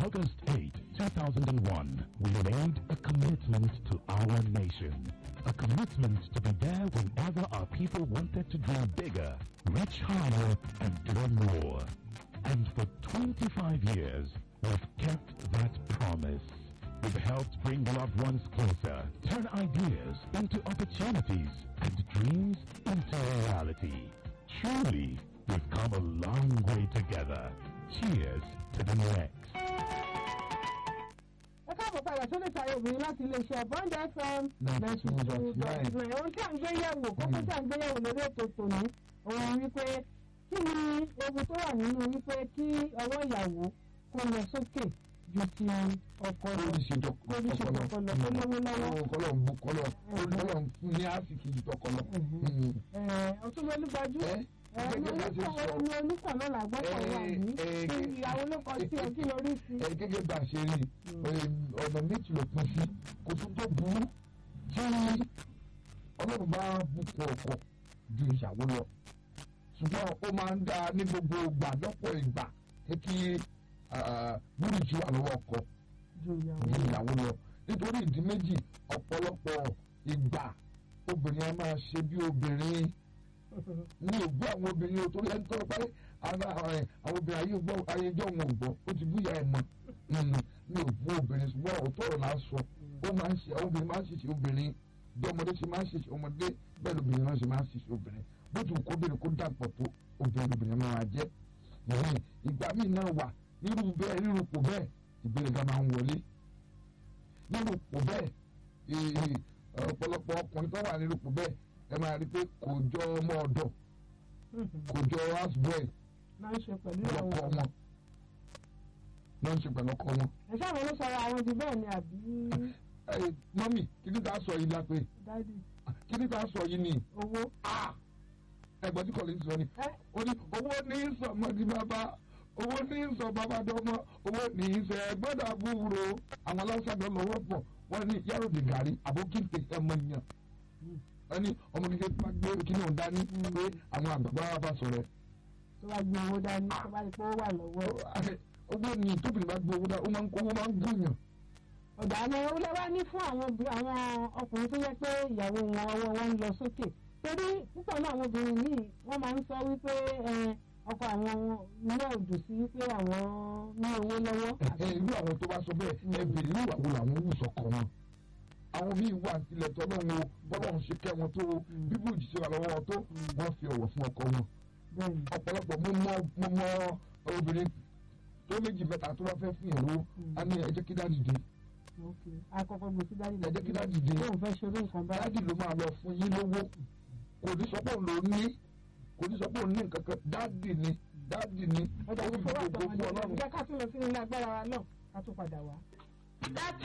August 8, 2001, we made a commitment to our nation. A commitment to be there whenever our people wanted to dream bigger, reach higher, and do more. And for 25 years, we've kept that promise. We've helped bring loved ones closer, turn ideas into opportunities, and dreams into reality. Truly, we've come a long way together. Cheers to the next. ẹ káàbọ̀ padà sórí ìsàlẹ̀ obìnrin láti iléeṣẹ́ bond fm ninety two dot nine ohun tí à ń gbé yẹ̀wò kókó tí à ń gbé yẹ̀wò lórí ètò tòní òun wípé kí ni ewu tó wà nínú wípé kí ọwọ́ ìyàwó kó lọ sókè ju ti ọkọ lọ oríṣi kó ní ṣe kọkọ lọ kó lówó lọ́wọ́. kọlọ ń bu kọlọ kọlọ ń fún ní àsìkò ju tọkọlọ. ọtún ló lúgbajú ẹ gẹ́gẹ́ bá ti sọ ní oníkàn náà làgbọ́kọ̀ wà ní ẹ, kí ẹ, ìyàwó ló kọ sí ẹ kí lórí sí. ẹ gẹ́gẹ́ bá a ṣe rí ọ̀nà méjì ló pín sí kò tún tó burú tí ọlọ́run bá bùkún ọkọ ju ìyàwó lọ ṣùgbọ́n ó máa ń dá ní gbogbo ìgbà lọ́pọ̀ ìgbà pé kí búrújì wà lọ́wọ́ ọkọ ju ìyàwó ju ìyàwó lọ nítorí ìdí méjì ọ̀pọ̀lọpọ̀ ìgbà obìnrin a máa ṣe bí obìnrin ní ògbó àwọn obìnrin o torí ẹni tó pẹ́ ara ẹ̀ àwọn obìnrin ayé gbọ́ ayéjọ́ wọn ò gbọ́ ó ti búyà ẹ̀ mọ́ ní ògbó obìnrin ṣùgbọ́n òótọ́ ọ̀rọ̀ náà sọ ó máa ń ṣe àwọn obìnrin máa ń ṣiṣẹ́ obìnrin bí ọmọdé ṣe máa ń ṣiṣẹ́ ọmọdé bẹ́ẹ̀ lóbìnrin náà ṣe máa ń ṣiṣẹ́ obìnrin bó ti wù kó obìnrin kó dàpọ̀ tó obìnrin lóbìnrin máa jẹ́ ìhìn ìgbà míì náà wà nírú bẹ́ẹ̀ nírú pò bẹ́ẹ̀ ìgbéraga máa ń wọlé nírú pò bẹ́ẹ̀ ì- ì- ọ̀pọ̀lọpọ̀ ọkùnrin tó wà nírú pò bẹ́ẹ̀ ẹ máa rí i pé kò jọ ọmọ ọ̀dọ̀ kò jọ houseboy máa ń ṣe pẹ̀lú ìyàwó lọ́kọ wọn ló ń ṣe pẹ̀lú ọkọ wọn. ẹ sábà ló sọ̀rọ̀ àwọn ti bẹ́ẹ̀ ni àbí ẹ mọ́mì kí ni ká sọ yìí lápẹ́ dádì kí ni ká sọ yìí ni owó. ẹgbẹ́ tí kọ́lé ń sọ ni ẹ ó ní owó ní í sọ ọmọdé bàbá owó ní í sọ bàbá dọ́mọ owó ní í sọ ẹgbẹ́dọ̀ àbúrò àwọn aláṣàdọ̀ lọ́wọ́ pọ̀ wọ́n ní yàrá òdì gàrí àbókìtì ẹmọ yàn wọ́n ní ọmọ kékeré bá gbé kí ni òun dání pé àwọn àgbàgbà wa bá sọ̀rọ̀ tó bá gbé owó dání tó bá rí pé ó wà lọ́wọ́. ẹ̀ owó ní tóbìnrin bá gbé owó dá ó máa ń kó owó máa ń gùnyàn ọ̀dà ni ó lẹ́wọ́ ní fún àwọn obì- àwọn ọkùnrin tó yẹ pé ìyàwó wọn ọwọ́ wọn ń lọ sókè torí púpọ̀ náà àwọn obìnrin míì wọ́n máa ń sọ wípé ẹ, ọkọ àwọn ilé òdù sí wípé àwọn ní owó lọ́wọ́. ẹ irú àwọn tó bá sọ bẹ́ẹ̀ ẹ bèrè irú ìwà wo làwọn wù sọkọ wọn àwọn míì wà tilẹ̀ tọ́lọ́run o bọ́lọ́run ṣe kẹ́ wọn tó o bíbú òjìṣẹ́ wà lọ́wọ́ wọn tó wọ́n fi ọ̀wọ̀ fún ọkọ wọn bẹ́ẹ̀ni ọ̀pọ̀lọpọ̀ mo mọ mo mọ obìnrin tó méjì mẹ́ta tó bá fẹ́ fún ìyàwó á ní ẹ jẹ́ kí dáàdì dé ok akọkọ gbé sí dádì ẹ jẹ́ kí dáàdì dé lóun fẹ́ ṣeré nǹkan báyìí. dáàdì ló máa lọ fún yín lówó kò ní sọ pé òun ló ní kò ní sọ pé òun ní nǹkan kan dáàdì ni dáàdì ni ọ̀dà ó fi ìfowópamọ́ gbogbo fún ọlọ́run jẹ́ ká tún lọ sí ilé agbára wa náà ká tún padà wá.